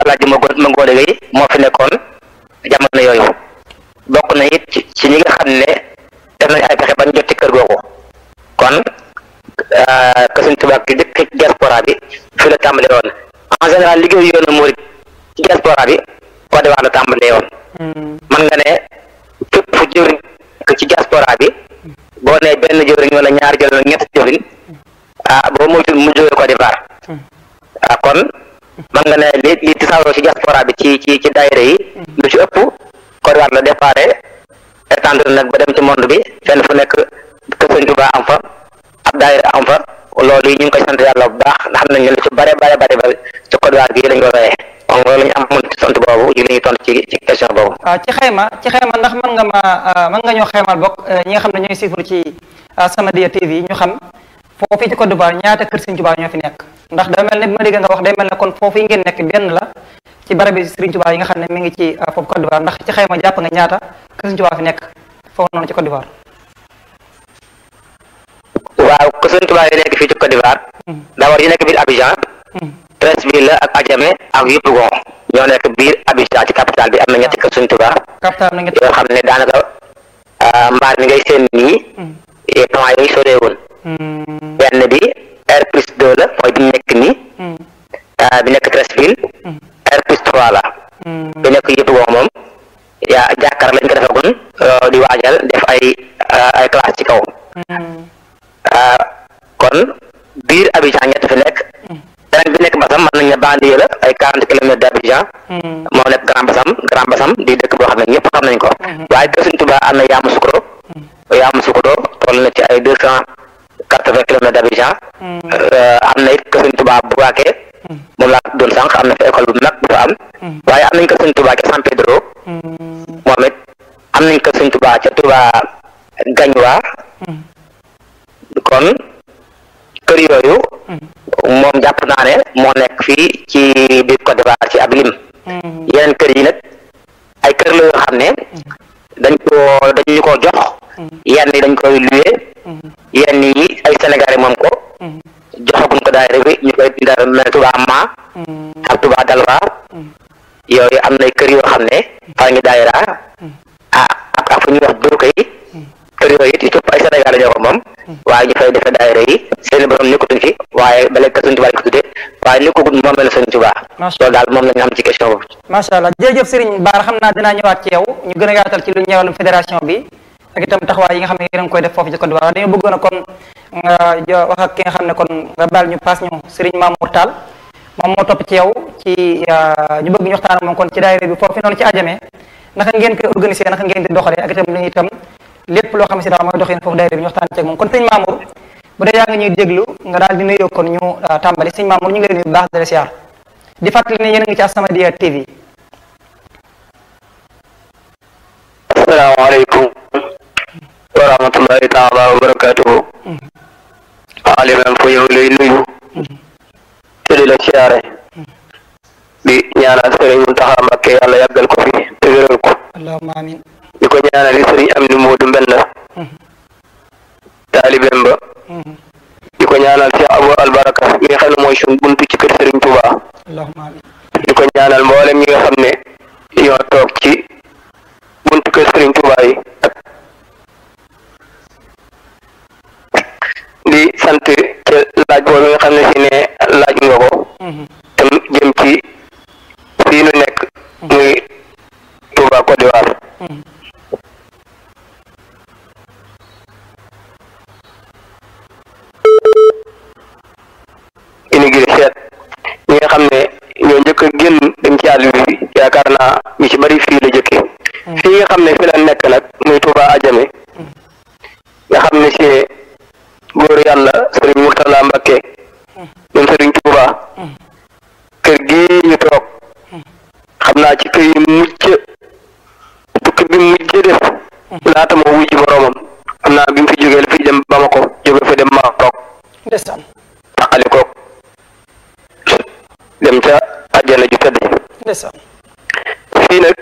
Alaaji ma ma ngoone gay moo fi nekkoon jamono yooyu bokk na it ci ci ñi nga xam ne def nañ ay pexe bañ jot ci kër googu kon que Sëñ Tuubaa ki dëkk ci diaspora bi fi la tàmbale woon en général liggéeyu yoonu murit ci diaspora bi Côte d'Ivoire la tàmbalee woon man nga ne fépp fu jëwriñ ci diaspora bi boo nee benn jëwriñ wala ñaar jëwriñ wala ñett jëwriñ ah boo moytul mu jógee Côte d'Ivoire ah kon man nga ne li li tisaaroo ci diaspora bi ci ci ci daayira yi lu ci ëpp Côte d'Ivoire la déparé étendre nag ba dem ci monde bi fenn fu nekk kër Sëñ Tuubaa am fa ab daayira am fa loolu yi ñu ngi koy sant yàlla bu baax ndax xam nañ ne lu ci bare bare bare bare ci Côte d'Ivoire gi lañ ko royee donc loolu ñu amoon ci sant boobu ji la ñuy tontu ci ci question boobu waaw ci xayma ci xayma ndax mën nga ma mën nga ñoo xaymal bokk ñi nga xam ne ñooy siifur ci Samadiyya TV ñu xam foofu ci Côte d'Ivoire ñaata kër Sëriñ Tuubaa ñoo fi nekk ndax da mel ne bi ma dégg nga wax day mel ne kon foofu yi ngeen nekk benn la ci barabi Sëriñ Tuubaa yi nga xam ne mi ngi ci foofu Côte d'Ivoire ndax ci xayma jàpp nga ñaata kër Sëriñ Tuubaa fi nekk foofu noonu ci Côte d'Ivoire waaw kër Sëriñ Tuubaa yi nekk fii ci Côte d'Ivoire d'abord yi nekk biir Abidjan Treichville la ak Adjamé ak Yopougon ñoo nekk biir Abidjan ci capitale bi am na ñetti kër Sëriñ Tuubaa capital na yoo xam ne daanaka mbaar mi ngay seen nii plan yi soreewul benn bi R plus 2 la mooy bi nekk nii bi nekk Treichville R plus 3 la bi nekk Yopougon moom yaa jàkkaar lañ ko defagun di waajal def ay ay classe ci kaw kon biir Abidjan ñett fi nekk beneen bi nekk Bassam mën nañ ne banlieue la ay quarante kilomètres d'Abidjan moo nekk Grand Bassam Grand Bassam di dëkk boo xam ne ñëpp xam nañ ko waaye kër Sëriñ Tuubaa am na Yamoussoukro Yamoussoukro toll na ci ay deux cent quatre-vingts kilomètres d'Abidjan am na it kër Sëriñ Tuubaa Bouaké moom laa doon sànq am na fa école bu mag bu fa am waaye am nañ kër Sëriñ Tuubaa ca San Pedro moom it am nañ kër Sëriñ Tuubaa ca Touba Gagnoa kon kër yooyu moom jàpp naa ne moo nekk fii ci biir Côte d'Ivoire ci ab lim yeneen kër yi nag ay kër la yoo xam ne dañ ko dañu ko jox yenn yi dañ koy luye yenn yi ay Sénégalais moom ko joxaguñ ko daayira bi ñu koy dara mel Touba Ma ak Touba Dalwa yooyu am na kër yoo xam ne fa ngi daayira ah ak ak fu ñuy wax dóoka yi kër yooyu it yëpp ay Sénégalais ñoo ko moom waaye ñu fay defee daayira yi seeni borom nekkutuñ fi waaye ba léegi Sëriñ Tuubaa lañ ko tuddee waaye nekkagul moom la Sëriñ Tuubaa loolu daal moom la ñu xam ci question boobu macha allah jërëjëf Serigne Bara xam naa dinaa ñëwaat ci yow ñu gën a yaatal ci lu ñëwalum fédération bi ak itam taxawaay yi nga xam ne yéen a ngi koy def foofu ci Côte d'Ivoire dañoo bëggoon a kon nga wax ak ki nga xam ne kon nga baal ñu paas ñu Serigne Mamour Tall moom moo topp ci yow ci ñu bëgg ñu waxtaan moom kon ci daayira bi foofu noonu ci Adjamé naka ngeen koy organiser naka ngeen di doxalee ak itam li itam lépp loo xam ne si daal mooy doxin foofu daayira bi ñu waxtaan ci ak moom kon sëñ Mamour bu dee yaa ngi ñuy déglu nga daal di nuyoo kon ñu tàmbali sëñ Mamour ñu ngi lay nuyu bu baax di la siyaar di fàttali ne yéen a ngi ci As-Samadiyya TV asalaamaaleykum wa rahmatullahi taala wa barakatuhu alimam fu yow lay nuyu te di la siyaare di ñaanal sëriñ Muntaxa Mbakke yàlla yàggal ko fi te wéral ko allahumma amin di ko ñaanal li sëriñ am ni Moodu Mbenn taalibeem ba di ko ñaanal Cheikh Abou Albaraka mi nga xam ne mooy suñ buntu ci kër sëriñ Touba allahumma amin di ko ñaanal mboolem ñi nga xam ne ñoo toog ci buntu kër sëriñ Touba yi ak di sant ca laaj boobu nga xam ne si ne laaj nga ko tam jëm ci fii nu nekk muy Touba Côte d'Ivoire immigré seet ñi nga xam ne ñoo njëkk a génn dem ci àll bi yaakaar naa ñu ci bari fii la jëkke fii nga xam ne fi la nekk nag muy Touba Adjamé nga xam ne si góor yàlla sëriñ Murtala Mbakke ñoom sëriñ Touba kër gi ñu toog xam naa ci kër yi mujj tukki bi mujj def laata moo wuy ci boroomam xam naa bi mu fi jógee la fi dem Bamako jóge fi dem Maroc ndeysaan taqali koog dem ca àjjana ju tëdd ndeysaan fii nag